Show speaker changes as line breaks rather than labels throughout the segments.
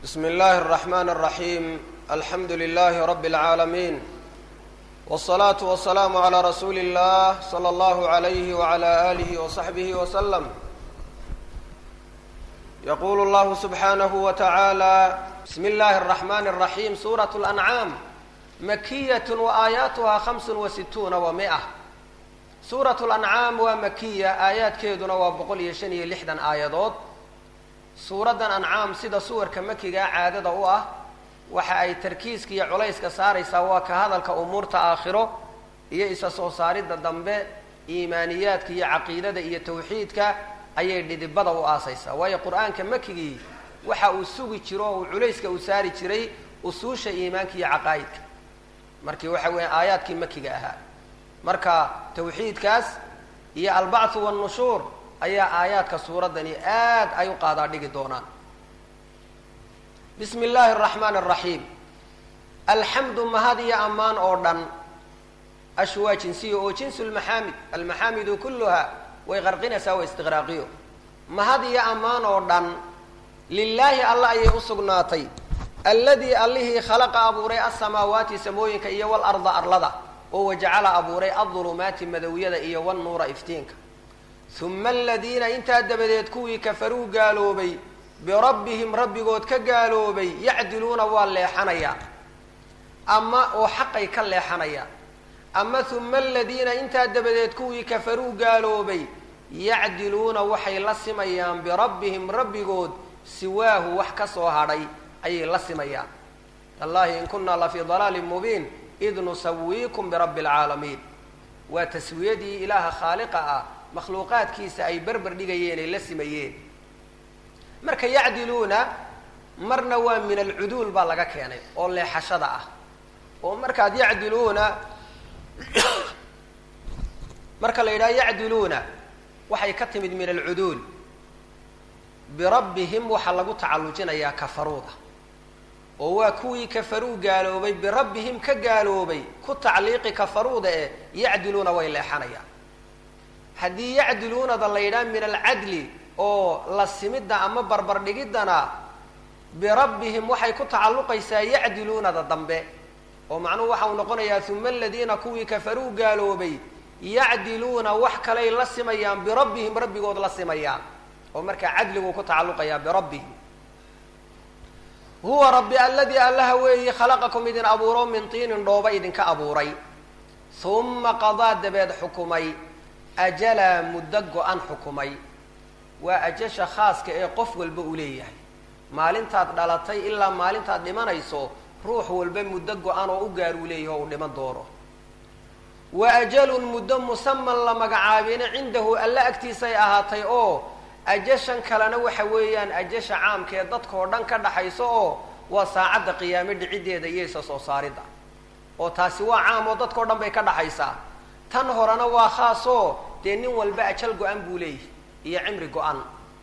بsم الlh الرحmن الرحيم الحمd لله رب العاalمين والصلاة والسلام عlى رsuuل الlh صلى الله عليه وعlى آله وصحبه وسلم يqul الlه سبحaaنه وتعالى بsم الlh الرحمن الرحيم sورة الأنعام مkية وآياaتha خمس وستوuنa ومئة suuraة الأنعاam waa makiya aayaadkeeduna waa boqol iyo shan iyo lixdan aayadood suuraddan ancaam sida suwarka makigaa caadada u ah waxa ay tarkiiska iyo culayska saaraysaa waa ka hadalka umuurta aakhiro iyo isa soo saaridda dambe iimaaniyaadka iyo caqiidada iyo tawxiidka ayay dhidibada u aasaysaa waayo qur-aanka makigii waxa uu sugi jiro oo uu culayska u saari jiray usuusha iimaanka iyo caqaa'idka markii waxa weeya aayaadkii makiga ahaa marka tawxiidkaas iyo albacthu wannushuur ayaa aayaadka suuraddani aad ay u qaadaa dhigi doonaan bismi illaahi araxmaani araxiim alxamdu mahad iyo ammaan oo dhan ashu waa jinsiya oo jinsu lmaxaamid almaxaamidu kulluha way qarqinaysaa waa istiqraaqiyo mahad iyo ammaan oo dhan lilaahi alla ayay u sugnaatay alladii allihii khalaqa abuuray asamaawaati samooyinka iyo walarda arlada oo wajacala abuuray adulumaati madowyada iyo wannuura iftiinka uma aladiina intaa dabadeed kuwii kafaruu gaaloobay birabbihim rabbigood ka gaaloobay yacdiluuna waa leexanayaan ama oo xaqay ka leexanayaan ama uma aladiina intaa dabadeed kuwii kafaruu gaaloobay yacdiluuna waxay la simayaan birabbihim rabbigood siwaahu wax ka soo hadhay ayay la simayaan tallahi in kunaa lafii dalaalin mubiin id nusawiikum birabbi alcaalamiin waa taswiyadii ilaaha khaaliqa ah makhluuqaadkiisa ay berber dhigayeen ay la simayeen marka yacdiluuna marna waa min alcuduul baa laga keenay oo leexashada ah oo markaad yacdiluuna marka la yidhaha yacdiluuna waxay ka timid min alcuduul birabbihim waxaa lagu tacallujinayaa kafaruuda oo waa kuwii kafaruu gaaloobay birabbihim ka gaaloobay ku tacliiqi kafaruuda ee yacdiluuna way leexanayaan haddii yacdiluunada la yidhaha min alcadli oo la simidda ama barbardhigiddana birabbihim waxay ku tacalluqaysaa yacdiluunada dambe oo macnuhu waxa uu noqonayaa uma aladiina kuwii kafaruu gaaloobay yacdiluuna wax kaley la simayaan birabbihim rabbigood la simayaan oo markaa cadliguu ku tacalluqayaa birabbihim huwa rabbi alladii allaha weeyi khalaqakum idin abuuro min tiinin dhooba idinka abuuray uma qadaa dabeed xukumay ajalaa muddo go-an xukumay waa ajasha khaaska ee qof walba uu leeyahay maalintaad dhalatay ilaa maalintaad dhimanayso ruux walba muddo go-an oo u gaar uu leeyahay oo uu dhiman doono wa ajalun muddo musaman la magacaabina cindahu alla agtiisay ahaatay oo ajashan kalena waxa weeyaan ajasha caamka ee dadkao dhan ka dhaxayso oo waa saacadda qiyaame dhiciddeeda iyo isa soo saaridda oo taasi waa caam oo dadkao dhan bay ka dhaxaysaa tan horena waa khaasoo dee nin walba ajal go-an buu leeyahy iyo cimri go-an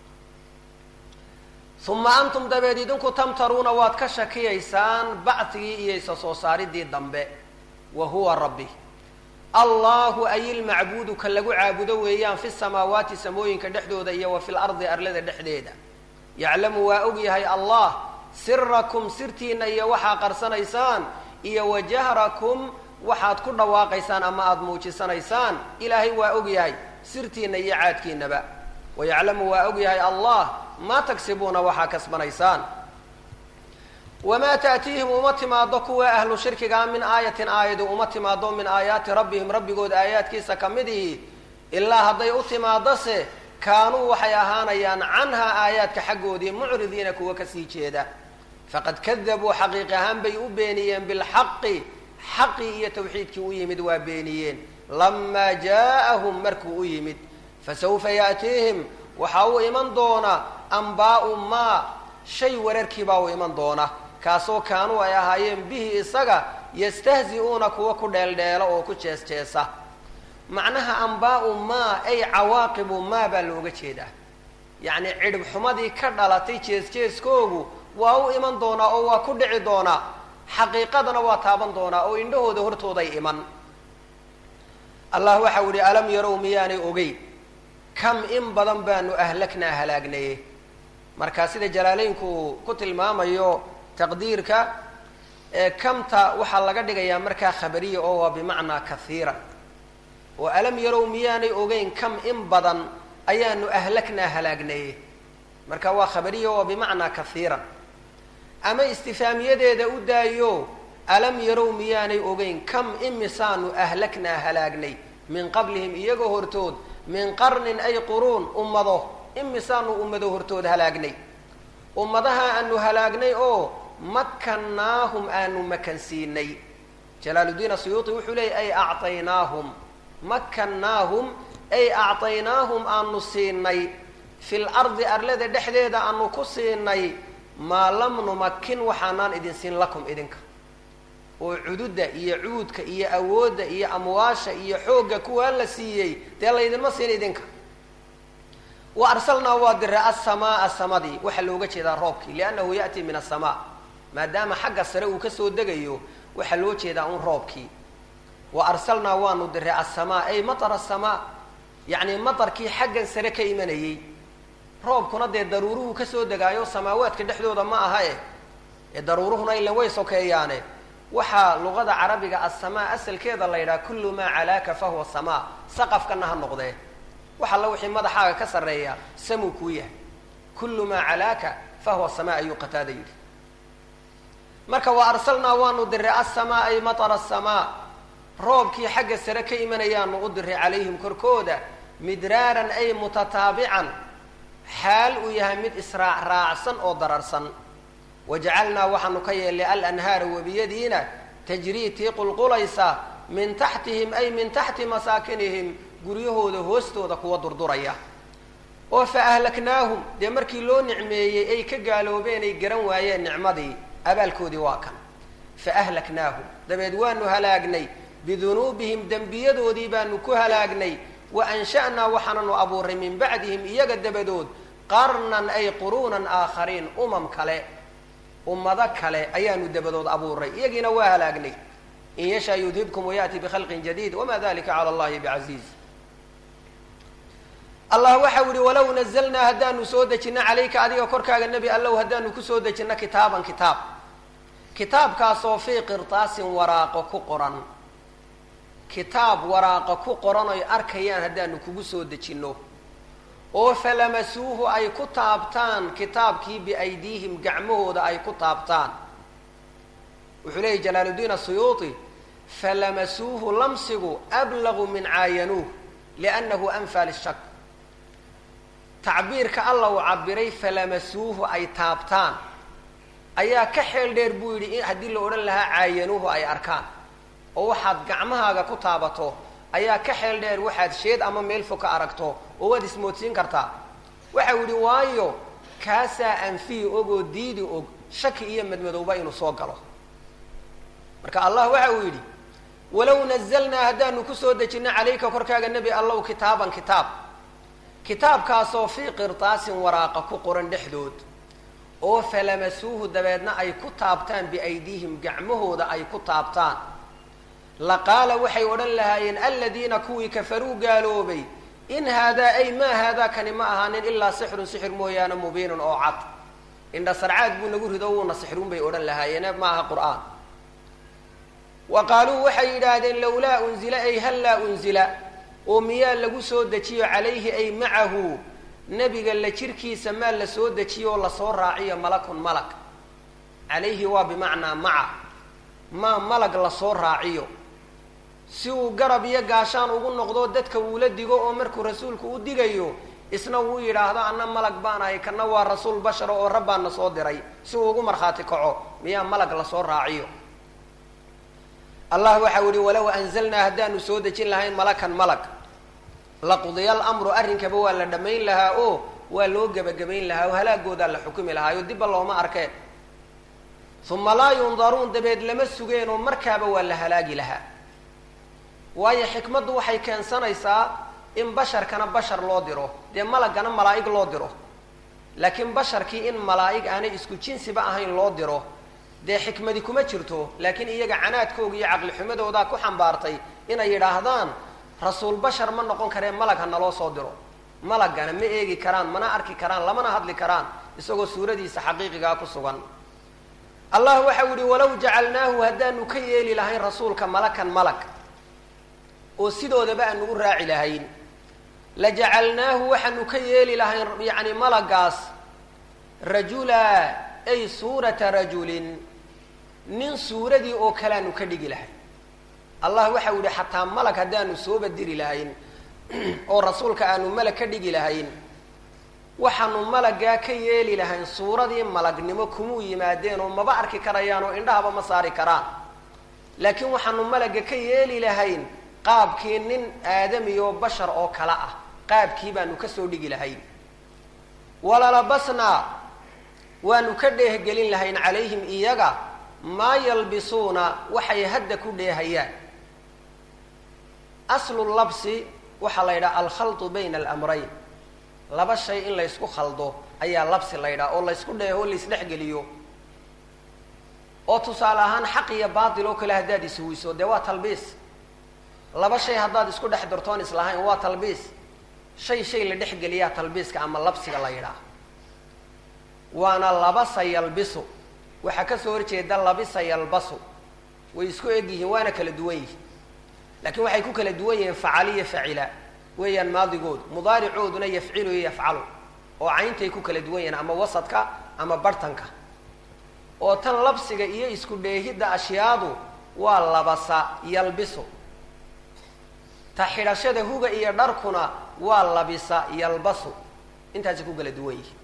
uma antum dabeed idinku tamtaruuna waad ka shakiyaysaan bacdigii iyo isa soo saaridii dambe wa huwa rabbi allahu ay ilmacbuudu ka lagu caabudo weeyaan fi samaawaati samooyinka dhexdooda iyo wa fil ardi arlada dhexdeeda yaclamu waa og yahay allah sirakum sirtiina iyo waxaa qarsanaysaan iyo wa jahrakum waxaad ku dhawaaqaysaan ama aada muujisanaysaan ilaahay waa og yahay sirtiina iyo caadkiinaba wa yaclamu waa og yahay allah maa tagsibuuna waxaa kasbanaysaan wamaa ta'tiihim uma timaado kuwa ahlu shirkigaa min aayatin aayadu uma timaado min aayaati rabbihim rabbigood aayaadkiisa ka mid ihi ilaa hadday u timaadose kaanuu waxay ahaanayaan canhaa aayaadka xaggoodii mucridiina kuwa kasii jeeda faqad kadabuu xaqiiq ahaan bay u beeniyeen bilxaqi xaqii iyo tawxiidkii u yimid waa beeniyeen lamaa jaa'ahum markuu u yimid fasawfa ya'tiihim waxaa u iman doona ambaa'u maa shay wararkiibaa u iman doona kaasoo kaanuu ay ahaayeen bihi isaga yastahzi-uuna kuwa ku dheeldheelo oo ku jees jeesa macnaha ambaa'u maa ay cawaaqibu maa baa looga jeedaa yacni cidhib xumadii ka dhalatay jees-jeeskoogu waa u iman doonaa oo waa ku dhici doonaa xaqiiqadana waa taaban doonaa oo indhahooda hortooday iman allah waxau yihi alam yarow miyaanay ogeyn kam in badan baanu ahlaknaa halaagnaye marka sida jalaaleynku ku tilmaamayo taqdiirka kamta waxaa laga dhigayaa markaa khabariya oo waa bimacnaa kahiira oo alam yarow miyaanay ogeyn kam in badan ayaanu ahlaknaa halaagnaye marka waa khabariya oo bimacnaa kahiiran ama istifaamiyadeeda u daayo alam yarow miyaanay ogeyn kam imisaanu ahlaknaa halaagnay min qablihim iyagoo hortood min qarnin ay quruun ummado imisaanu ummado hortood halaagnay ummadaha aanu halaagnay oo makannaahum aanu makansiinay jalaaluddiin asuyuuti wuxuu leeyay ay acطaynaahum makannaahum ay acطaynaahum aanu siinay fi lardi arlada dhexdeeda aanu ku siinay maa lam numakin waxaanaan idin siin lakum idinka oo cududda iyo cuudka iyo awoodda iyo amwaasha iyo xoogga kuwaa la siiyey dee laydinma siin idinka wa arsalnaa waa diray asamaaa samadii waxaa looga jeedaa roobkii liannahu ya'tii min asamaa maadaama xagga sare uu kasoo degayo waxaa loo jeedaa un roobkii wa arsalnaa waanu diray asamaa ay matar asamaa yacni matarkii xaggan sare ka imanayey roobkuna dee daruuruhu kasoo degaayo samaawaadka dhexdooda ma aha e ee daruuruhuna ilan way sokeeyaane waxaa luqada carabiga asamaa asalkeeda la yidhaha kullu maa calaaka fahuwa samaa saqafkana ha noqdee wax alla wixii madaxaaga ka sarreeya samuu kuu yahay kullu maa calaaka fahuwa samaa ayuu qataada yidhi marka wa arsalnaa waanu diray asamaa ay matara asamaa roobkii xagga sare ka imanayaanu u diray calayhim korkooda midraaran ay mutataabican xaal uu yahay mid israac raacsan oo dararsan wajacalnaa waxaanu ka yeelnay alanhaara webiyadiina tajrii tii qulqulaysa min taxtihim ay min taxti masaakinihim guryahooda hoostooda kuwa durduraya oo fa ahlaknaahum dee markii loo nicmeeyey ay ka gaaloobeen ay garan waayeen nicmadii abaalkoodii waa kan fa ahlaknaahum dabeed waanu halaagnay bidunuubihim dembiyadoodii baanu ku halaagnay wa ansha'naa waxaananu abuuray min bacdihim iyaga dabadood qarnan ay quruunan aakhariin umam kale ummado kale ayaanu dabadood abuuray iyagiina waa halaagnay in yashaa yudhibkum wayaأti bkhalqin jadiid wama dalika calى اllahi bcaziiz allah waxau yihi walow nazlnaa haddaanu soo dejino calayka adiga korkaaga nebi allow haddaanu kusoo dejino kitaaban kitaab kitaabkaasoo fii qirtaasin waraaqo ku qoran kitaab waraaqo ku qoran oy arkayaan haddaanu kugu soo dejinno oo falamasuuhu ay ku taabtaan kitaabkii biaydiihim gacmahooda ay ku taabtaan wuxuu leeyahy jalaaluddiin asuyuuti falamasuuhu lamsigu ablagu min caayanuuh liannahu anfa lishak tacbiirka alla uu cabiray falamasuuhu ay taabtaan ayaa ka xeel dheer buu yidhi haddii la odhan lahaa caayanuuhu ay arkaan oo waxaad gacmahaaga ku taabato ayaa ka xeel dheer waxaad sheed ama meel fog ka aragto oo waad ismoodsiin kartaa waxau yidhi waayo kaasaa anfiyi og oo diidi og shaki iyo madmadowba inuu soo galo marka allah waxa uu yidhi walow nazalnaa haddaanu kusoo dejino calayka korkaaga nebi allow kitaaban kitaab kitaabkaasoo fii qirtaasin waraaqa ku qoran dhexdood oo falamasuuhu dabeedna ay ku taabtaan biaydiihim gacmahooda ay ku taabtaan laqaala waxay odhan lahaayeen aladiina kuwii kafaruu gaaloobay in haadaa ay maa haadaa kani ma ahaanin ilaa sixrun sixir mooyaane mubiinun oo cad indha sarcaad buu nagu rido wuuna sixruun bay odhan lahaayeene ma aha qur'aan wa qaaluu waxay yidhaahdeen lawlaa unzila ay hallaa unzila oo miyaa lagu soo dejiyo calayhi ay macahu nebiga la jirkiisa maa la soo dejiyo oo lasoo raaciyo malakun malag calayhi waa bimacnaa maca maa malag lasoo raaciyo si uu garab iyo gaashaan ugu noqdo dadka uula digo oo markuu rasuulku u digayo isna wuu yidhaahdo anna malag baan ahay kana waa rasuul bashara oo rabbaana soo diray si uu ugu markhaati kaco miyaa malag lasoo raaciyo allah waxau yihi walow anzalnaa haddaanu soo dejin lahayn malakan malag laqudiya alamru arrinkaba waa la dhammayn lahaa oo waa loo gebagabayn lahaa oo halaagoodaa la xukumi lahaa oo dibba looma arkeen uma laa yundaruun dabeed lama sugeen oo markaaba waa la halaagi lahaa waayo xikmaddu waxay keensanaysaa in basharkana bashar loo diro dee malagana malaa'ig loo diro laakiin basharkii in malaa'ig aanay isku jinsiba ahayn loo diro dee xikmadi kuma jirto laakiin iyaga canaadkooga iyo caqlixumadoodaa ku xambaartay inay yidhaahdaan rasuul bashar ma noqon karee malag ha naloo soo diro malagana ma eegi karaan mana arki karaan lamana hadli karaan isagoo suuradiisa xaqiiqigaa ku sugan allah waxau yihi walow jacalnaahu haddaanu ka yeeli lahayn rasuulka malakan malag oo sidoodaba aanu u raaci lahayn la jacalnaahu waxaanu ka yeeli lahayn yacni malagaas rajula ay suurata rajulin nin suuradii oo kale aanu ka dhigi lahayn allah waxau yihi xataa malag haddaanu sooba diri lahayn oo rasuulka aanu malag ka dhigi lahayn waxaanu malaggaa ka yeeli lahayn suuradii malagnimo kumuu yimaadeen oo maba arki karayaan oo indhahaba ma saari karaan laakiin waxaanu malagga ka yeeli lahayn qaabkii nin aadami oo bashar oo kale ah qaabkii baanu kasoo dhigi lahayn walalabasnaa waanu ka dheehgelin lahayn calayhim iyaga maa yalbisuuna waxay hadda ku dheehayaan aslu labsi waxaa la yidhaha alkhaltu bayna alamrayn laba shay in laysku khaldo ayaa labsi la ydhaha oo laysku dheeho laysdhexgeliyo oo tusaale ahaan xaq iyo baatil oo kale haddaad ishuwiso dee waa talbiis laba shay haddaad isku dhex dartoon islahayn waa talbiis shay shay la dhexgeliyaa talbiiska ama labsiga la yidhaah waana labasa yalbisu waxaa kasoo horjeeda labisa yalbasu way isku eg yihiin waana kala duwan yihiin laakiin waxay ku kala duwan yihiin facaliyo facila weeyaan maadigoodu mudaaricooduna yafcilu iyo yafcalu oo cayntay ku kala duwan yihiin ama wasadka ama bartanka oo tan labsiga iyo isku dheehidda ashyaadu waa labasa yalbisu ta xidhashada huga iyo dharkuna waa labisa yalbasu intaasay ku kala duwan yihiin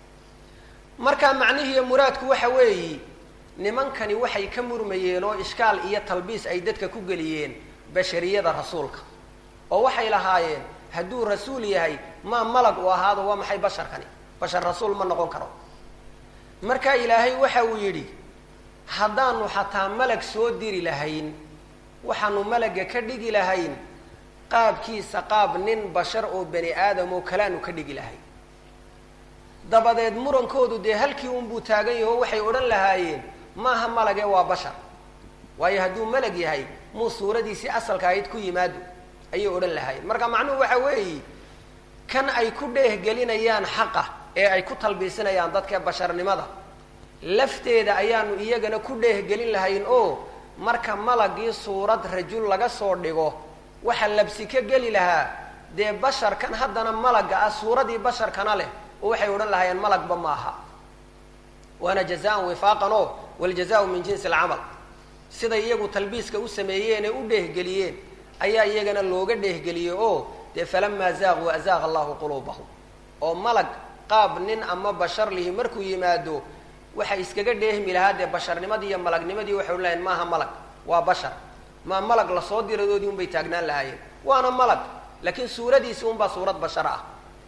marka macnihiiyo muraadku waxa weeyi nimankani waxay ka murmayeen oo ishkaal iyo talbiis ay dadka ku geliyeen bashariyada rasuulka oo waxay lahaayeen hadduu rasuul yahay maa malag uu ahaado waa maxay basharkani bashar rasuul ma noqon karo marka ilaahay waxa uu yidhi haddaanu xataa malag soo diri lahayn waxaanu malagga ka dhigi lahayn qaabkiisa qaab nin bashar oo bani aadam oo kaleanu ka dhigi lahayn dabadeed murankoodu dee halkii unbuu taagan yaho waxay odhan lahaayeen maaha malage waa bashar waayo hadduu malag yahay muu suuradiisii asalka ahayd ku yimaado ayay odhan lahaayeen marka macnuhu waxa weeyi kan ay ku dheehgelinayaan xaqa ee ay ku talbiisinayaan dadka basharnimada lafteeda ayaanu iyagana ku dheehgelin lahayn oo marka malagii suurad rajul laga soo dhigo waxa labsi ka geli lahaa dee basharkan haddana malagga ah suuradii basharkana leh oo waxay odhan lahaayeen malagba maaha waana jazaan wifaaqan oo waljazaau min jinsi alcamal siday iyagu talbiiska u sameeyeen ee u dheehgeliyeen ayaa iyagana looga dheehgeliyey oo dee falamaa zaaquu azaaqa allahu quluubahum oo malag qaab nin ama bashar lihi markuu yimaado waxay iskaga dheehmi lahaa dee basharnimadii iyo malagnimadii waxay odhan lahayen maaha malag waa bashar maa malag lasoo diradoodii unbay taagnaan lahaayeen waana malag laakiin suuradiisi unbaa suurad bashar ah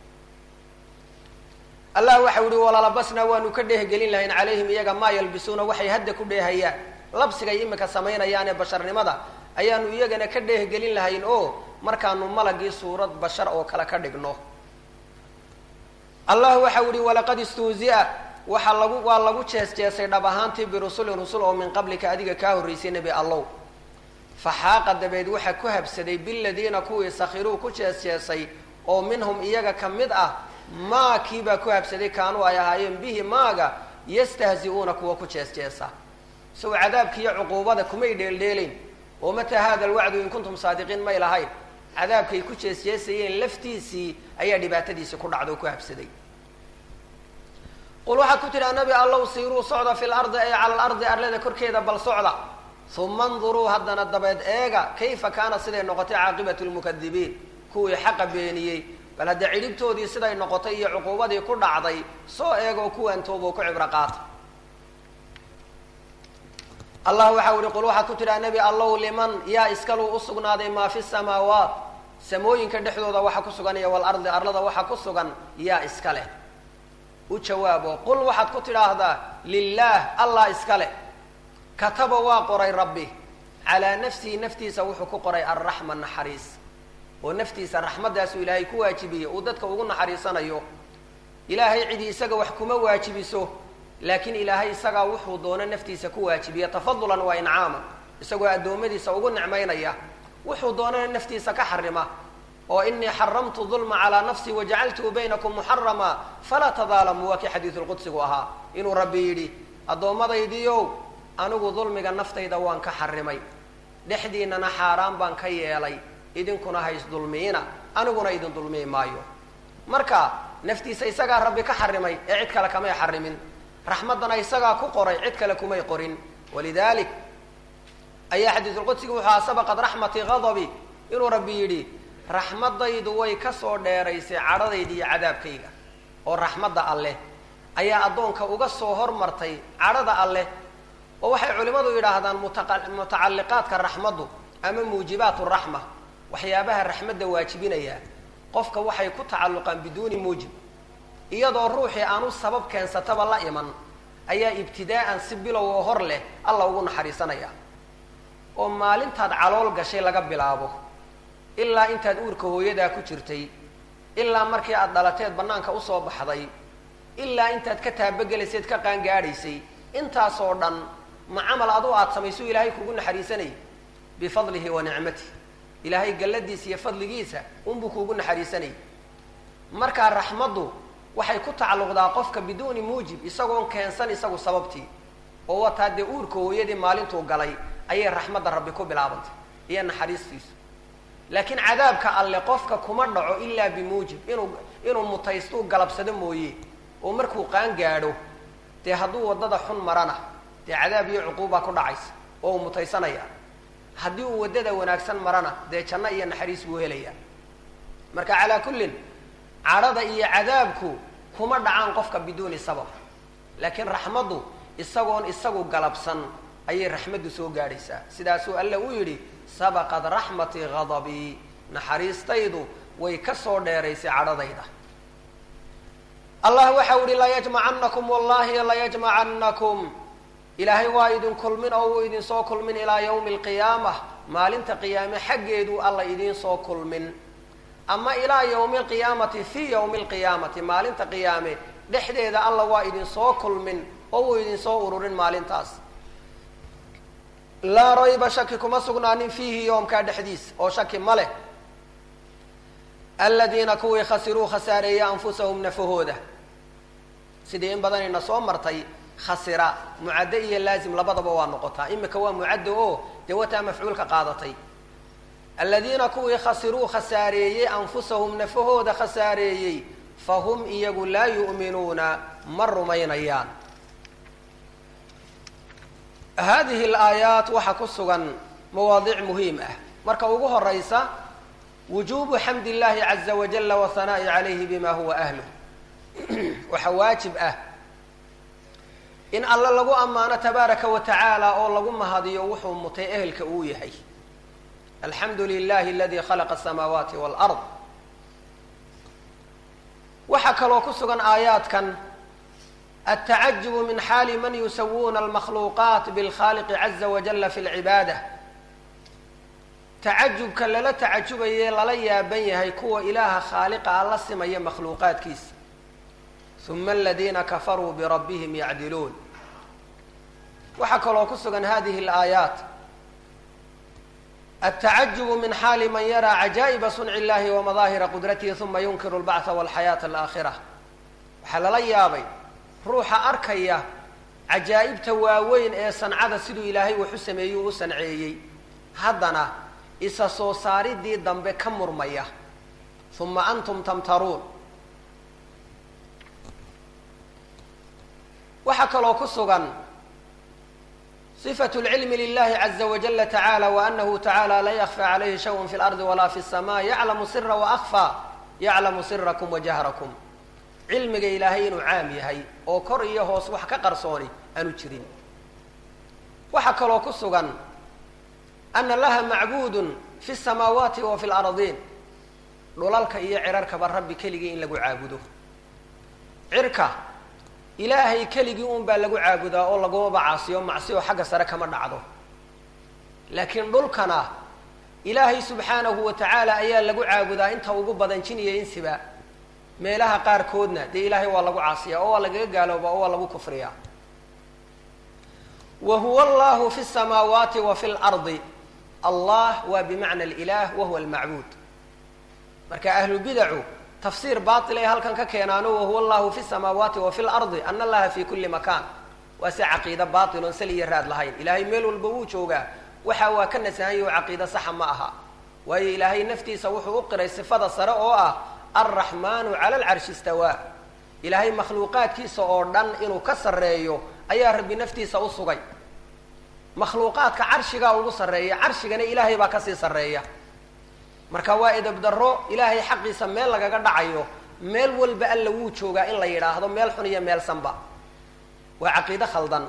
allah waxau yihi walalabasnaa waanu ka dheehgelin lahayn calayhim iyaga maa yalbisuuna waxay hadda ku dheehayaan labsigay imika samaynayaanee basharnimada ayaanu iyagana ka dheehgelin lahayn oo markaanu malagii suurad bashar oo kale ka dhigno allah waxau yihi walaqad istuuzi'a waxaa lagu waa lagu jees jeesay dhab ahaantii birusulin rusul oo min qablika adiga kaa horraysay nebi allow faxaaqa dabeed waxaa ku habsaday biladiina kuwii sakhiruu ku jees jeesay oo minhum iyaga ka mid ah maa kiibaa ku habsaday kaanuu ay ahaayeen bihi maaga yastahzi-uuna kuwa ku jees jeesa isago cadaabkiiyo cuquubada kumay dheeldheelayn oo mataa hada alwacdu in kuntum saadiqiin may lahayn cadaabkay ku jees jeesayeen laftiisii ayaa dhibaatadiisi ku dhacda oo ku habsaday qul waxaad ku tidhaha nabi allow siiruu socda fi lardi ay cala alardi arlada korkeeda bal socda uma nduruu haddana dabeed eega kayfa kaana siday noqotay caaqibatu lmukadibiin kuwii xaqa beeniyey bal hadda cidhibtoodii siday noqotay iyo cuquubadii ku dhacday soo eegoo kuwaan tooboo ku cibro qaata allah waxau ihi qul waxaad ku tidhaha nebi allow liman yaa iskaluu u sugnaaday maa fi samaawaat samooyinka dhexdooda waxa ku sugan iyo walardi arlada waxa ku sugan yaa iska leh u jawaabo qul waxaad ku tidhaahdaa lilaah allah iska leh kataba waa qoray rabbi calaa nafsihi naftiisa wuxuu ku qoray alraxma naxariis oo naftiisa raxmaddaasuu ilaahay ku waajibiyey uu dadka ugu naxariisanayo ilaahay cidi isaga wax kuma waajibiso laakiin ilaahay isagaa wuxuu doono naftiisa ku waajibiya tafadulan waa incaaman isagoo addoommadiisa ugu nicmaynaya wuxuu doonana naftiisa ka xarima oo inii xaramtu dulma calaa nafsii wajacaltuhu baynakum muxarama falaa tadaalamuu waa kii xadiidu lqudsigu ahaa inuu rabbi yidhi addoommadaydiiow anigu dulmiga naftayda waan ka xarimay dhexdiinana xaaraan baan ka yeelay idinkuna hays dulmiina aniguna idin dulmiyi maayo marka naftiisa isagaa rabbi ka xarimay ee cid kale kamay xarimin raxmaddana isagaa ku qoray cid kale kumay qorin walidalik ayaa xadiisulqudsigu wuxuu aha sabaqad raxmatii hadabi inuu rabbi yidhi raxmaddaydu way kasoo dheeraysay cadhadayda iyo cadaabkayga oo raxmadda alleh ayaa addoonka uga soo hormartay cadhada alleh oo waxay culimmadu yidhaahdaan mutacalliqaadka raxmaddu ama muujibaat raxma waxyaabaha raxmadda waajibinaya qofka waxay ku tacalluqaan biduuni muujib iyadoo ruuxii aanu sabab keensataba la iman ayaa ibtidaa'an si bilow oo hor leh alla ugu naxariisanaya oo maalintaad calool gashay laga bilaabo ilaa intaad uurka hooyadaa ku jirtay ilaa markii aad dhalateed bannaanka usoo baxday ilaa intaad ka taabagelaysayd ka qaangaadhaysay intaasoo dhan ma camal adu aad samayso ilaahay kugu naxariisanayay bifadlihi wa nicmatih ilaahay galladiisa iyo fadligiisa unbuu kuugu naxariisanayay markaa raxmaddu waxay ku tacalluqdaa qofka biduuni muujib isagoon keensan isagu sababtii oo wataa dee uurka hooyadii maalintuu galay ayay raxmadda rabbi ku bilaabantay iyo naxariistiisu laakiin cadaabka alle qofka kuma dhaco ilaa bimuujib inuu inuu mutaystuu galabsado mooye oo markuu qaan gaadho dee hadduu waddada xun marana dee cadaab iyo cuquubbaa ku dhacaysa oo uu mutaysanaya haddii uu waddada wanaagsan marana dee janno iyo naxariis buu helaya marka calaa kullin cadhada iyo cadaabku kuma dhacaan qofka biduuni sabab laakiin raxmaddu isagoon isagu galabsan ayay raxmaddu soo gaadhaysaa sidaasuu alle u yidhi sabaqad raxmatii hadabii naxariistaydu way ka soo dheeraysay cadhadayda allah waxa u yihi layajmacanakum wallahi layajmacanakum ilaahay waa idin kulmin oo uu idin soo kulmin ilaa yawmi alqiyaamah maalinta qiyaame xaggeeduu alla idiin soo kulmin ama ilaa yawmi alqiyaamati fii yawmi alqiyaamati maalinta qiyaame dhexdeeda alla waa idin soo kulmin oo uu idin soo ururin maalintaas laa rayba shaki kuma sugnaanin fiihi yoomkaa dhexdiis oo shaki ma leh aladiina kuwii khasiruu khasaareeyey anfusahum nafahooda sidii in badanayna soo martay khasira mucaddo iyo laazim labadaba waa noqotaa imika waa mucaddo oo dee wataa mafcuulka qaadatay aladiina kuwii khasiruu khasaareeyey anfusahum nafahooda khasaareeyey fahum iyagu laa yu'minuuna ma rumaynayaan hadihi alaayaat waxaa ku sugan mawaadiic muhiim ah marka ugu horaysa wujuubu xamd illahi caza wajala wahanaa'i calayhi bima huwa ahluh waxaa waajib ah in alle lagu ammaano tabaaraka wa tacaala oo lagu mahadiyo wuxuu mutay ehelka uu yahay alxamdu lilahi aladi khalaqa asamaawaati walard waxaa kaloo ku sugan aayaadkan altacajubu min xaali man yusawuuna almakhluuqaat bilkhaaliqi caza wajala fi lcibaada tacajubka lala tacajubaye lala yaaban yahay kuwa ilaaha khaaliqa a la simaya makhluuqaadkiisa uma aladiina kafaruu birabbihim yacdiluun waxaa kaloo ku sugan hadihi alaayaat altacajubu min xaali man yaraa cajaa'iba sunci illahi wamadaahira qudratihi uma yunkiru lbacha walxayaata alaakhira waxaa lala yaabay ruuxa arkaya cajaa'ibta waaweyn ee sancada siduu ilaahay wax u sameeyuu u sanceeyey haddana isa soo saaridii dambe ka murmaya uma antum tamtaruun waxaa kaloo ku sugan صفة العلم لله عز وجل تعالى وأنه تعالى لا يخفى عليه شيء في الأرض ولا في السماء يعلم سر وأخفى يعلم سركم وجهركم cilmiga ilaahay inuu caam yahay oo kor iyo hoos wax ka qarsooni aanu jirin waxaa kaloo ku sugan ana laha macbuudun fi الsamaawaati wa fi اlardiin dhulalka iyo cirarkaba rabbi keligii in lagu caabudo cirka ilaahay keligii un baa lagu caabudaa oo lagumaba caasiyo macsiyo xagga sare kama dhacdo laakiin dhulkana ilaahay subxaanahu wa tacaala ayaa lagu caabudaa inta ugu badan jin iyo insiba meelaha qaarkoodna dee ilaahay waa lagu caasiyaa oo waa lagaga gaaloobaa oo waa lagu kufriyaa wa huwa allahu fi samaawaati wa fi lardi allah waa bimacna alilah wa huwa almacbuud marka ahlubidacu tafsiir baatil ay halkan ka keenaano wahuwa allahu fi samaawaati wa fi lardi ana allaha fi kulli makaan waa si caqiida baatiloon sal iyo raad lahayn ilaahay meel walba wuu joogaa waxa waa ka nasahanya oo caqiida saxa ma aha waayo ilaahay naftiisa wuxuu u qiray sifada sare oo ah alraxmaanu cala alcarshi istawaa ilaahay makhluuqaadkiisa oo dhan inuu ka sarreeyo ayaa rabbi naftiisa u sugay makhluuqaadka carshigaa ugu sarreeya carshigana ilaahay baa kasii sarreeya marka waa edabdarro ilaahay xaqiisa meel lagaga dhacayo meel walba alla wuu joogaa in la yidhaahdo meel xun iyo meel sanba waa caqiide khaldan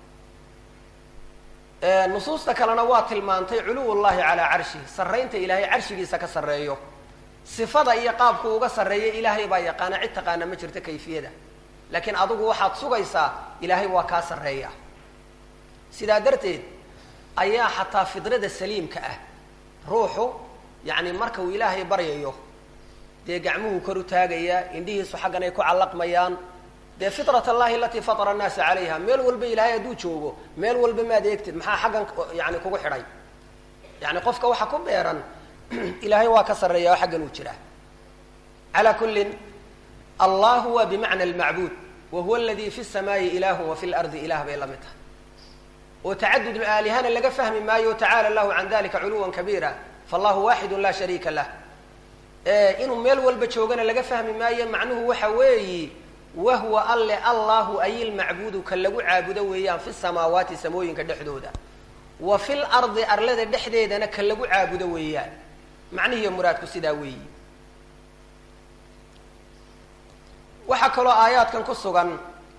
nusuusta kalena waa tilmaantay culuw llahi calaa carshihi sarraynta ilaahay carshigiisa ka sarreeyo sifada iyo qaabku uga sarreeya ilaahay baa yaqaana cid taqaana ma jirto kayfiyada laakiin adigu waxaad sugaysaa ilaahay waa kaa sarreeya sidaa darteed ayaa xataa fidrada saliimka ah ruuxu yacni marka uu ilaahay baryayo dee gacmuhu kor u taagayaa indhihiisu xaggan ay ku callaqmayaan dee fitrat allahi alatii fatara annaasa calayha meel walba ilaahay hadduu joogo meel walba maad eegtid maxaa xaggan yani kugu xidhay yani qofka waxa ku beeran ilaahay waa ka sarreeya oo xaggan uu jiraa calaa kullin allahu waa bimacna almacbuud wa huwa aladi fi samaayi ilahu wa fi lardi ilah bay la mid tahay oo tacadud aalihana laga fahmi maayo tacala allahu can dalika culuwan kabiira fallahu waaxidu laa shariika lah inuu meel walba joogana laga fahmi maayo macnuhu waxa weeyi wahwa alle allahu ayilmacbuudu ka lagu caabudo weeyaan fi samaawaati samooyinka dhexdooda wa fil ardi arlada dhexdeedana ka lagu caabudo weeyaan macnihiiyo muraadku sidaa weeyi waxaa kaloo aayaadkan ku sugan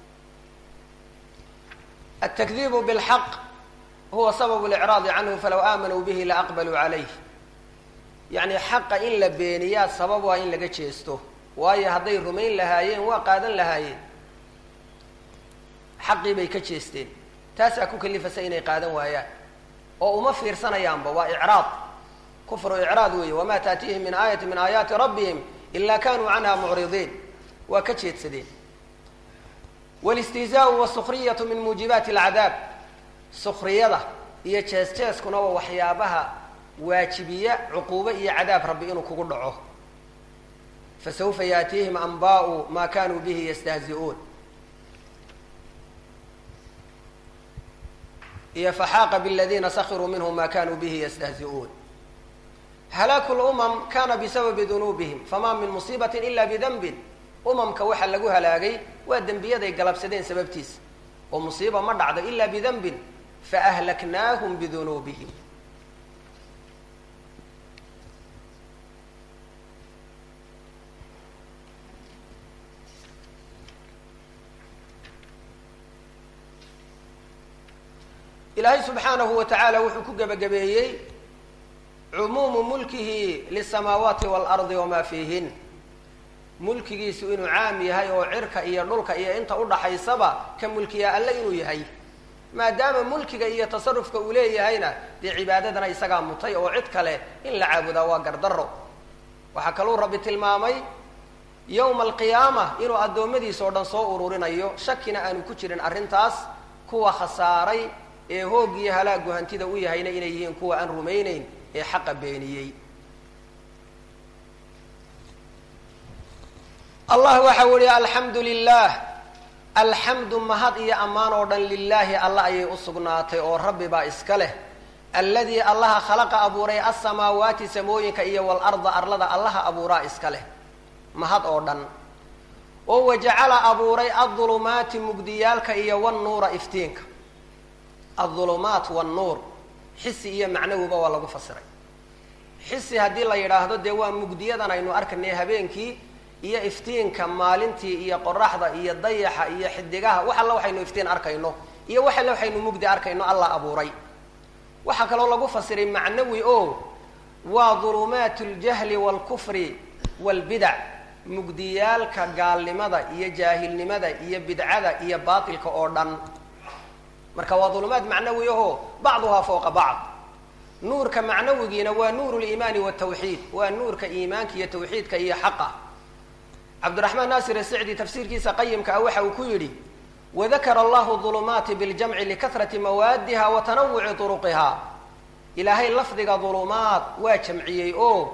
altakdibu bilxaq huwa sababu licraadi canhu falaw aamanuu bihi laaqbaluu calayh yacni xaqa in la beeniyaa sabab waa in laga jeesto waayo hadday rumayn lahaayeen waa qaadan lahaayeen xaqii bay ka jeesteen taasaa ku kalifasa inay qaadan waayaan oo uma fiirsanayaanba waa icraad kufru icraad weeye wamaa taatihim min aayati min aayaati rabbihim ila kanuu canha mucridiin waa ka jeedsadeen wlistihzaau wasukriyatu min muujibaati alcadaab sukriyada iyo jees jeeskuna waa waxyaabaha waajibiya cuquubo iyo cadaab rabbi inuu kugu dhaco fasawfa yaatiihim anbaau ma kanuu bihi yastahzi'uun iyo faxaaqa bladiina sakiruu minhum ma kanuu bihi yastahzi'uun halaaku lumam kana bisababi dunuubihim fama min musiibati ila bidanbin umamka waxa lagu halaagay waa dembiyaday galabsadeen sababtiisa oo musiiba ma dhacdo ila bidanbin faahlaknaahum bidunuubihim ilaahay subxaanahu wa tacaala wuxuu ku gebagabeeyey cumuumu mulkihi lisamaawaati waalardi wamaa fiihin mulkigiisu inuu caam yahay oo cirka iyo dhulka iyo inta udhaxaysaba ka mulkiyaa alle inuu yahay maadaama mulkiga iyo tasarufka uu leeyahayna dee cibaadadana isagaa mutay oo cid kale in la caabudaa waa gardaro waxaa kaluu rabbi tilmaamay yowma alqiyaama inuu addoommadiisa oo dhan soo ururinayo shakina aanu ku jirin arrintaas kuwa khasaaray ee hoog iyo halaagu hantida u yahayna inay yihiin kuwa aan rumayneyn ee xaqa beeniyey allah waxa u ihi alxamdu lilah alxamdu mahad iyo ammaan oo dhan lilaahi alla ayay u sugnaatay oo rabbi baa iska leh alladii allaha khalaqa abuuray asamaawaati samooyinka iyo walarda arlada allaha abuuraa iska leh mahad oo dhan oo wajacala abuuray adulumaati mugdiyaalka iyo wannuura iftiinka adulumaat wannuur xisi iyo macnawiba waa lagu fasiray xisi haddii la yidhaahdo dee waa mugdiyadan aynu arkanay habeenkii iyo iftiinka maalintii iyo qoraxda iyo dayaxa iyo xidigaha wax alla waxaynu iftiin arkayno iyo wax alle waxaynu mugdi arkayno allah abuuray waxaa kaloo lagu fasiray macnawi o waa dulumaat ljahli waalkufri waalbidac mugdiyaalka gaalnimada iyo jaahilnimada iyo bidcada iyo baatilka oo dhan marka waa dulumaad macnawi aho bacduhaa fowqa bacd nuurka macnawigiina waa nuuru liimaani waltawxiid waa nuurka iimaanka iyo tawxiidka iyo xaqa cabdiraxmaan naasir asicdi tafsiirkiisa qayimka ah waxa uu ku yidhi wadakara allahu dulumaati biljamci likahrati mawaadiha wa tanawuci turuqiha ilaahay lafdiga dulumaad waa jamciyey oo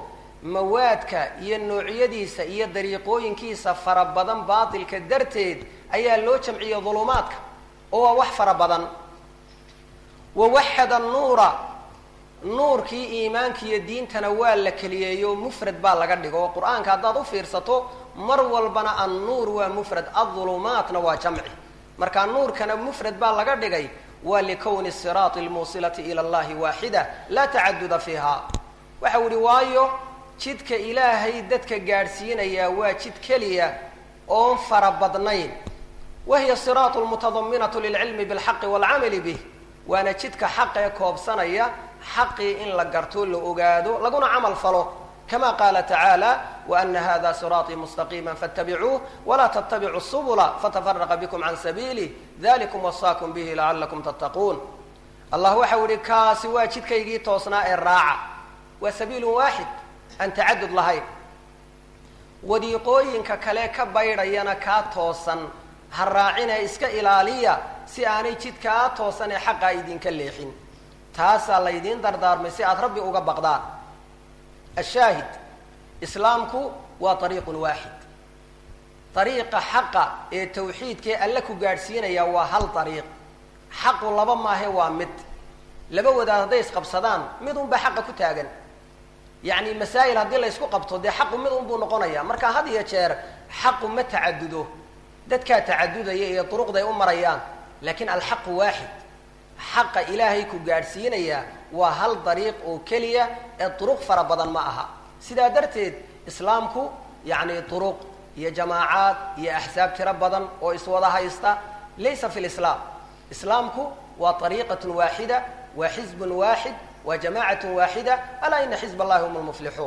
mawaadka iyo noocyadiisa iyo dariiqooyinkiisa fara badan baatilka darteed ayaa loo jamciyey dulumaadka oo waa wax fara badan wawaxada nuura nuurkii iimaanka iyo diintana waa la keliyeeyo mufrad baa laga dhigo oo qur-aanka haddaad u fiirsato mar walbana annuur waa mufrad adulumaatna waa jamci marka nuurkana mufrad baa laga dhigay waa likowni siraati lmuusilati ila allahi waaxida laa tacaduda fiiha waxa u ihi waayo jidka ilaahay dadka gaadhsiinayaa waa jid keliya oon fara badnayn wahiya siraatu lmutadaminatu lilcilmi bilxaqi waalcamali bih waana jidka xaqee koobsanaya xaqii in la garto la ogaado laguna camal falo kama qaala tacaala waana hada siraaطii mustaqiima faاtabicuuh walaa ttabicuu subula fatafaraqa bikum can sabiilih dalikum wasaakum bihi lacalakum tattaquun allah waxau ihi kaasi waa jidkaygii toosnaa ee raaca waa sabiilu waaxid aan tacadud lahayn wadiiqooyinka kale ka baydhayana kaa toosan ha raacina iska ilaaliya si aanay jidkaa toosan ee xaqaa idinka leexin taasaa laydiin dardaarmay si aada rabbi uga baqdaan ashaahid islaamku waa ariiqun waaxid ariiqa xaqa ee tawxiidkaee alle ku gaadhsiinaya waa hal ariiq xaqu laba maahe waa mid laba wadaad hadday isqabsadaan mid unbaa xaqa ku taagan yacni masaa'il haddii la ysku qabto dee xaqu mid unbuu noqonaya marka had iyo jeer xaqu ma tacadudo dadkaa tacadudaya iyo duruqday u marayaan laakiin alxaqu waaxid xaqa ilaahay ku gaadhsiinaya waa hal dariiq oo keliya ee duruq fara badan ma aha sidaa darteed islaamku yacni duruq iyo jamaacaad iyo axsaab tiro badan oo iswada haysta laysa fi lislaam islaamku waa ariiqatun waaxida waa xizbun waaxid waa jamaacatun waaxida alaa ina xizb allahi hum lmuflixuun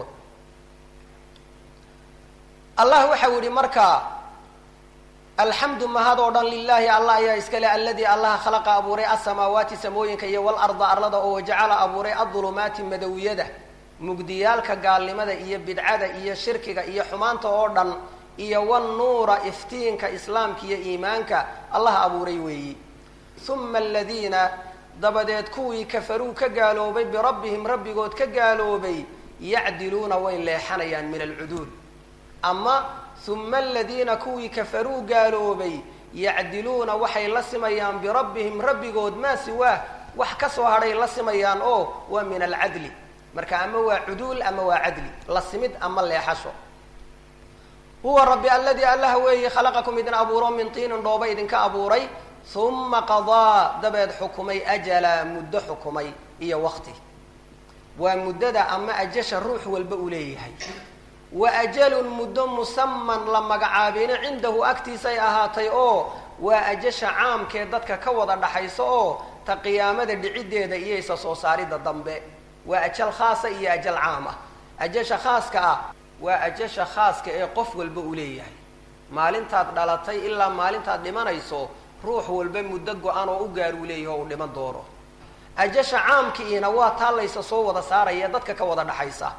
allah waxau yihi marka alxamdu mahad oo dhan lilahi allah ayaa iska le aladii allaha khalaqa abuuray asamaawaati samooyinka iyo walarda arlada oo wajacala abuuray adulumaati madowiyada mugdiyaalka gaalnimada iyo bidcada iyo shirkiga iyo xumaanta oo dhan iyo wanuura iftiinka islaamka iyo iimaanka allaha abuuray weeyi uma aladiina dabadeed kuwii kafaruu ka gaaloobay birabbihim rabbigood ka gaaloobay yacdiluuna way leexanayaan min alcuduul ama uma aladiina kuwii kafaruu gaaloobay yacdiluuna waxay la simayaan birabbihim rabbigood maa siwaah wax ka soo hadhay la simayaan oo waa min alcadli marka ama waa cuduul ama waa cadli la simid ama leexasho huwa rabbi alladii allah weeye khalaqakum idin abuuro min tiinin dhooba idinka abuuray uma qadaa dabeed xukumay ajala muddo xukumay iyo waqti waa muddada ama ajasha ruux walba uu leeyahay wa ajalun muddo musaman la magacaabina cindahu agtiisay ahaatay oo waa ajasha caamkee dadka ka wada dhaxayso oo ta qiyaamada dhiciddeeda iyo isa soo saaridda dambe waa ajal khaasa iyo ajal caam ah ajasha khaaska ah waa ajasha khaaska ee qof walba uu leeyahay maalintaad dhalatay ilaa maalintaad dhimanayso ruux walba muddo go-an oo u gaar uu leeyahay oo uu dhiman doono ajasha caamkiina waa taa laysa soo wada saaraya dadka ka wada dhaxaysa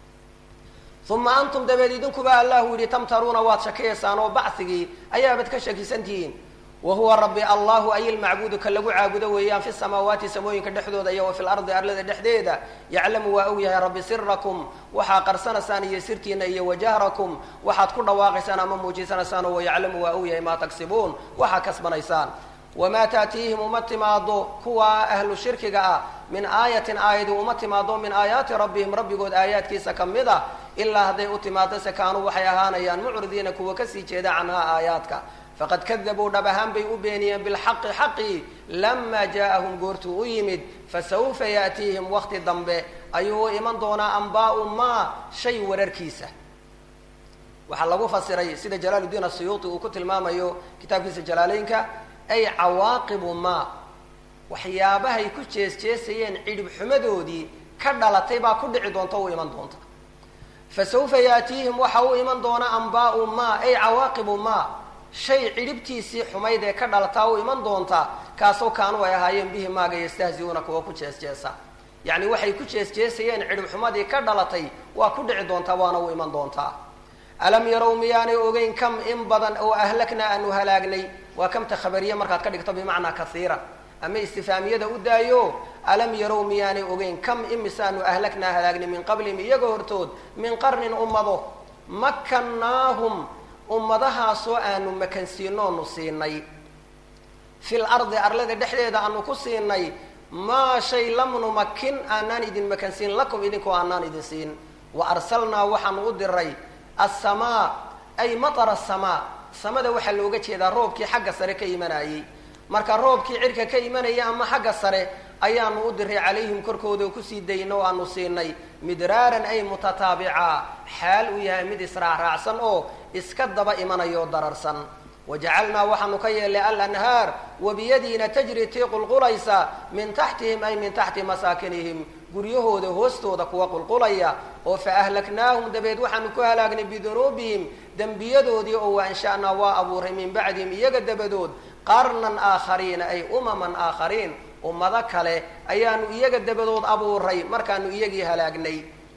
uma antum dabeed idinkuba allahu yihi tamtaruuna waad shakiyaysaan oo bacigii ayaabad ka shakisantihiin wa huwa rabbi allahu ay ilmacbuudu ka lagu caabudo weeyaan fi samaawaati samooyinka dhexdooda iyo wa fi lardi arlada dhexdeeda yaclamu waa og yahay rabbi sirakum waxaa qarsanaysaan iyo sirtiina iyo wajahrakum waxaad ku dhawaaqaysaan ama muujisanaysaan oo yaclamu waa og yahay maa tagsibuun waxaa kasbanaysaan wamaa taatiihim uma timaado kuwa ahlu shirkiga ah min aayatin aayadi uma timaado min aayaati rabbihim rabbigood aayaadkiisa ka mid a ilaa hadday u timaado se kaanuu waxay ahaanayaan mucridiina kuwa kasii jeeda canhaa aayaadka faqad kadabuu dhab ahaan bay u beeniyeen bilxaqi xaqii lamaa jaaahum goortuu u yimid fasawfa yaatiihim waqti dambe ayuu u iman doonaa ambaau maa shay wararkiisa waxaa lagu fasiray sida jalaaludiin asuyuuti uu ku tilmaamayo kitaabkiisa jalaaleynka ay cawaaqibu maa waxyaabahay ku jees-jeesayeen cidhib xumadoodii ka dhalatay baa ku dhici doonta u iman doonta fa sawfa yaatiihim waxa u iman doona ambaau maa ay cawaaqibu maa shay cidhibtiisii xumayd ee ka dhalataa u iman doonta kaasoo kaanu ay ahaayeen bihi maaga yastahziuuna kuwa ku jees-jeesa yacni waxay ku jees-jeesayeen cidhib xumadii ka dhalatay waa ku dhici doontaa waana u iman doontaa alam yarow miyaanay ogeyn kam in badan oo ahlaknaa aanu halaagnay waa kamta khabariye markaad ka dhigto bimacnaa kaiira ama istifaamiyada u daayo alam yarow miyaanay ogeyn kam imisaanu ahlagnaa halaagni min qablihim iyaga hortood min qarnin ummado makannaahum ummadahaasoo aanu makansiinoonu siinay fil ardi arlada dhexdeeda aanu ku siinay maa shay lam numakin aanaan idin makansiin lakum idinkoo aanaan idin siin wa arsalnaa waxaanu u diray assamaa ay matara asamaa samada waxaa looga jeedaa roobkii xagga sare ka imanayey marka roobkii cirka ka imanaya ama xagga sare ayaanu u diray calayhim korkooda oo kusii dayna oo aanu siinay midraaran ay mutataabica xaal uu yahay mid israacraacsan oo iska daba imanayo dararsan wajacalnaa waxaanu ka yeelnay alanhaar wabiyadiina tajri tii qulqulaysa min taxtihim ay min taxti masaakinihim guryahooda hoostooda kuwa qulqulaya oo fa ahlaknaahum dabeed waxaanu ku halaagnay bidunuubihim dembiyadoodii oo waansha'naa waa abuuray min bacdihim iyaga dabadood qarnan aakhariina ay umaman aakhariin ummado kale ayaanu iyaga dabadood abuuray markaanu iyagii halaagnay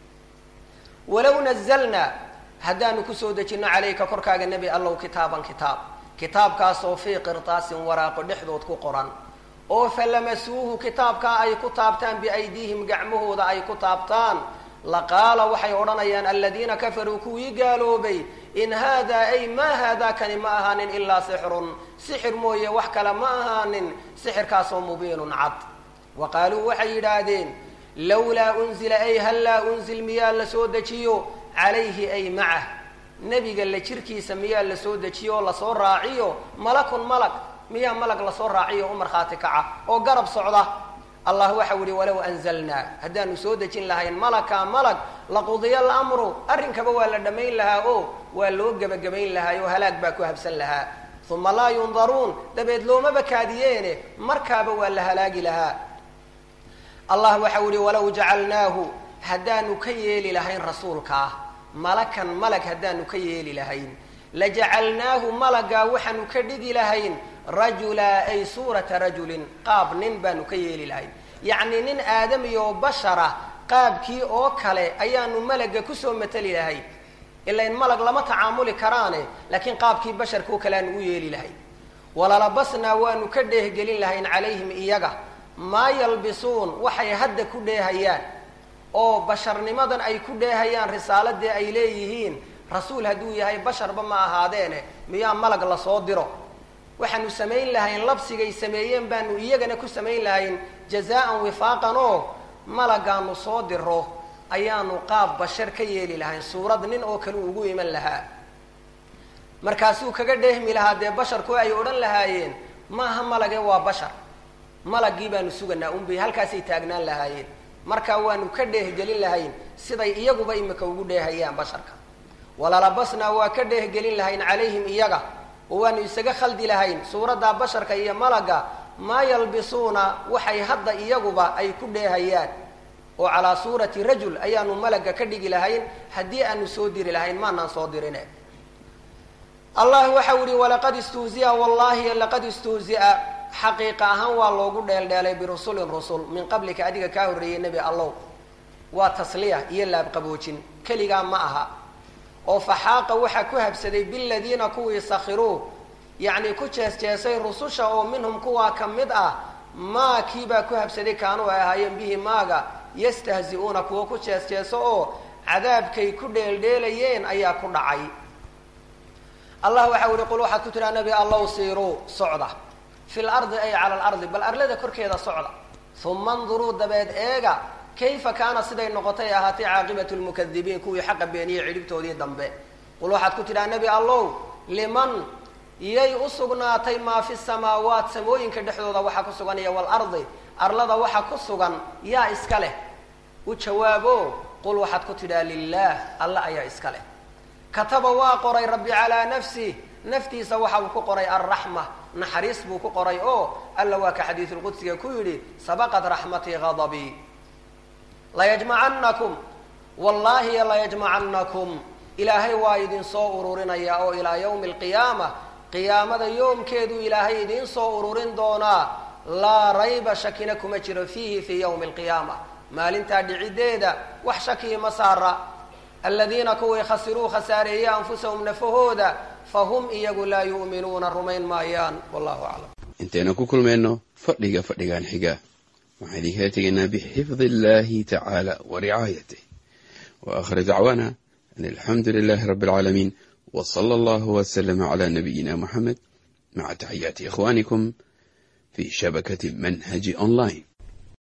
walow nazalnaa haddaanu kusoo dejinno calayka korkaaga nebi allow kitaaban kitaab kitaabkaasoo fii qirtaasin waraaqo dhexdood ku qoran oo falamasuuhu kitaabkaa ay ku taabtaan biaydiihim gacmahooda ay ku taabtaan laqaala waxay odhanayaan aladiina kafaruu kuwii gaaloobay in haadaa ay maa haadaa kani ma ahaanin ilaa sixrun sixir mooye wax kale ma ahaanin sixirkaasoo mubiinun cad wa qaaluu waxay yidhaahdeen lawlaa unzila ay hallaa unzil miyaa la soo dejiyo calayhi ay macah nebiga la jirkiisa miyaa la soo dejiyo oo lasoo raaciyo malakun malag miyaa malag lasoo raaciyo u markhaati kaca oo garab socda allah waxau yihi walow anzalnaa haddaanu soo dejin lahayn malaka malag laqudiya alamru arrinkaba waa la dhammayn lahaa oo waa loo gebagabayn lahaa oo halaag baa ku habsan lahaa uma laa yundaruun dabeed loomaba kaadiyeene markaaba waa la halaagi lahaa allah waxau yihi walow jacalnaahu haddaanu ka yeeli lahayn rasuulkaa malakan malag haddaanu ka yeeli lahayn lajacalnaahu malagaa waxaanu ka dhigi lahayn rajula ay suurata rajulin qaab nin baanu ka yeeli lahayn yacni nin aadami oo bashara qaabkii oo kale ayaanu malaga kusoo mateli lahayn ilain malag lama tacaamuli karaane laakiin qaabkii basharka oo kale aanu u yeeli lahayn walalabasnaa waanu ka dheehgelin lahayn calayhim iyaga maa yalbisuun waxay hadda ku dheehayaan oo basharnimadan ay ku dheehayaan risaaladii ay leeyihiin rasuul hadduu yahay basharba ma ahaadeene miyaa malag lasoo diro waxaanu samayn lahayn labsigay sameeyeen baanu iyagana ku samayn lahayn jazaan wifaaqan oo malagaanu soo diro ayaanu qaab bashar ka yeeli lahayn suurad nin oo kale ugu iman lahaa markaasuu kaga dheehmi lahaa dee basharku ay odhan lahaayeen maaha malage waa bashar malagii baanu suganaa unbay halkaasay taagnaan lahaayeen markaa waanu ka dheehgelin lahayn siday iyaguba imika ugu dheehayaan basharka walalabasnaa waa ka dheehgelin lahayn calayhim iyaga oo waanu isaga khaldi lahayn suuraddaa basharka iyo malaga maa yalbisuuna waxay hadda iyaguba ay ku dheehayaan oo calaa suurati rajul ayaanu malaga ka dhigi lahayn haddii aanu soo diri lahayn maanaan soo dirine allah waxau yihi walaqad istuhzia wallahi laqad istuhzia xaqiiqa ahaan waa loogu dheeldheelay birusulin rusul min qablika adiga kaa horreeyey nebi allow waa tasliya iyo laabqaboojin keligaa ma aha oo faxaaqa waxaa ku habsaday biladiina kuwii sakhiruu yacni ku jees-jeesay rususha oo minhum kuwaa ka mid ah maa kiibaa ku habsaday kaanuu ay ahaayeen bihi maaga yastahzi-uuna kuwa ku jees-jeeso oo cadaabkay ku dheeldheelayeen ayaa ku dhacay allah waxau yihi qul waxaad ku tidhaa nebi allow siiruu socda fi lardi ay cala alardi bal arlada korkeeda socda uma anduruu dabeed eega kayfa kaana siday noqotay ahaatay caaqibatu lmukadibiin kuwii xaqa beeniyey cidhibtoodii dambe qul waxaad ku tidhaha nebi allow liman yay u sugnaatay maa fi samaawaat samooyinka dhexdooda waxaa ku sugan iyo walardi arlada waxa ku sugan yaa iska leh u jawaabo qul waxaad ku tidhaha lilaah alla ayaa iska leh kataba waa qoray rabbi calaa nafsih naftiisa waxa uu ku qoray alraxma naxariis buu ku qoray oo alla waa ka xadiisulqudsiga ku yidhi sabaqat raxmatii hadabii layajmacannakum wallaahi layajmacannakum ilaahay waa idin soo ururinaya oo ilaa yawmi alqiyaama qiyaamada yoomkeedu ilaahay idiin soo ururin doonaa laa rayba shakina kuma jiro fiihi fii yawmi alqiyaama maalintaa dhiciddeeda wax shakii ma saara aladiina kuwii khasiruu khasaareeyey anfusahum nafahooda fahum iyagu laa yu'minuuna rumayn maayaan wallahu aclam
intayna ku kulmayno fadhiga fadhigan xiga waxaan idinkaga tegaynaa bixifdi illaahi tacaala wa ricaayatih wa aakhir dacwaana an alxamdu lilaahi rabbi alcaalamiin wa sala allahu wasalama calaa nabiyina moxamed maca taxiyaati ikhwaanikum fi shabakati manhaji online